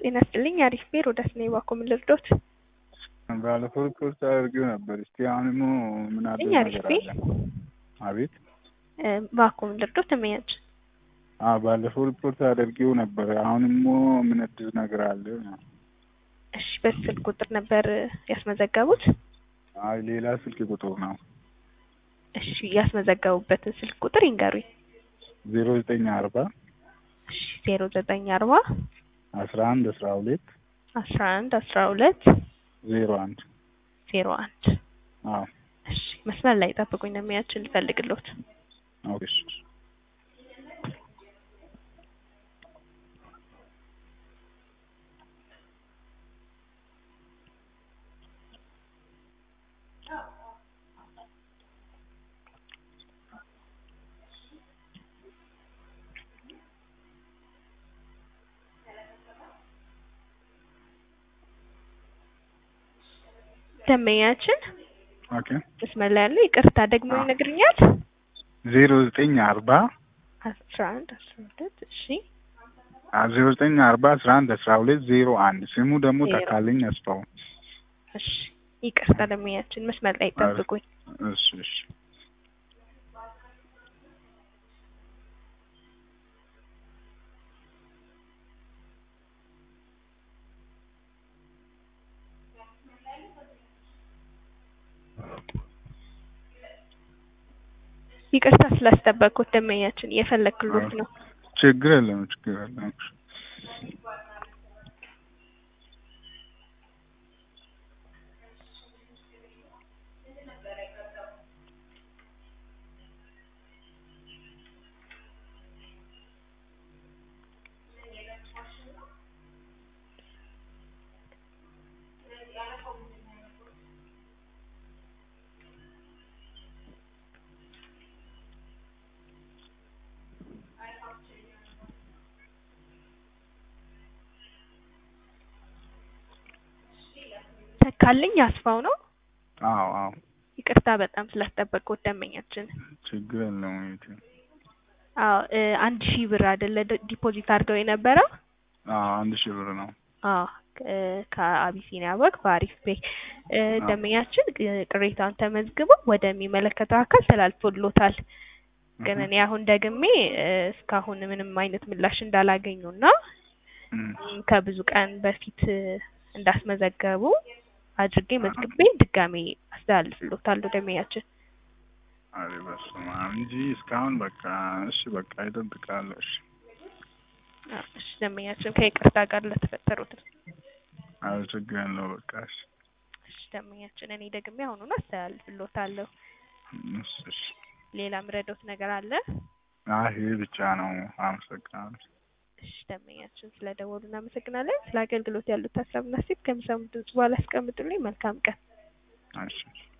ጤና ይስጥልኝ። አሪፍ ቤር ወደ ስኔ ባኮ ምን ልርዶት? ባለፈው ሪፖርት አድርጌው ነበር። እስቲ አሁንም ምን አዲስ እኛ አሪፍ ነገር ቤ- አለ? አቤት ባኮ ምን ልርዶት? ተመያች አ ባለፈው ሪፖርት አድርጌው ነበር። አሁንም ምን አዲስ ነገር አለ? እሺ፣ በስልክ ቁጥር ነበር ያስመዘገቡት? አይ ሌላ ስልክ ቁጥር ነው። እሺ፣ ያስመዘገቡበትን ስልክ ቁጥር ይንገሩኝ። ዜሮ ዘጠኝ አርባ እሺ፣ ዜሮ ዘጠኝ አርባ አስራ አንድ አስራ ሁለት አስራ አንድ አስራ ሁለት ዜሮ አንድ ዜሮ አንድ አዎ እሺ፣ መስመር ላይ ጠብቁኝ ነው የሚያችን ልፈልግሎት። ኦኬ እሺ። ደንበኛችን ኦኬ መስመር ላይ ያለው ይቅርታ ደግሞ አዎ። ይነግርኛል። ዜሮ ዘጠኝ አርባ አስራ አንድ አስራ ሁለት እሺ አ ዜሮ ዘጠኝ አርባ አስራ አንድ አስራ ሁለት ዜሮ አንድ ስሙ ደግሞ ዜሮ። ተካልኝ አስፋው። እሺ ይቅርታ ደንበኛችን መስመር ላይ ጠብቁኝ። እሺ እሺ ይቅርታ ስላስጠበቅኩት ደንበኛችን እየፈለግክሎት ነው። ችግር የለም ችግር የለም። ተካልኝ አስፋው ነው። አዎ አዎ ይቅርታ በጣም ስላስጠበቅኩት ደንበኛችን። ችግር የለም። እህቴ። አዎ እ አንድ ሺህ ብር አይደለ ደ- ዲፖዚት አድርገው የነበረው? አዎ አንድ ሺህ ብር ነው። አዎ እ ከአቢሲኒያ ባንክ በአሪፍ ፔይ እ አዎ። ደንበኛችን እ ቅሬታውን ተመዝግበው ወደሚመለከተው አካል ተላልፎሎታል። ግን እኔ አሁን ደግሜ እ እስካሁን ምንም አይነት ምላሽ እንዳላገኙና እም፣ ም ከብዙ ቀን በፊት እ እንዳስመዘገቡ አድርጌ መዝግቤ ድጋሜ አስተላልፍሎታለሁ ደንበኛችን። አሬ በስመ አብ እንጂ እስካሁን በቃ እሺ በቃ ይጠብቃለሁ። እሺ አዎ፣ እሺ ደንበኛችን ከይቅርታ ጋር ለተፈጠሩት አረ ችግር የለው በቃ እሺ እሺ ደንበኛችን እኔ ደግሜ አሁኑን አስተላልፍሎታለሁ። እሺ እሺ። ሌላ ምረዶት ነገር አለ? አይ ይሄ ብቻ ነው። አመሰግናለሁ። እሺ ደንበኛችን ስለደወሉ እናመሰግናለን። ስለ አገልግሎት ያሉት ሀሳብና ሴት ከሚሰሙት ድምጽ በኋላ ያስቀምጡልኝ። መልካም ቀን። እሺ እሺ።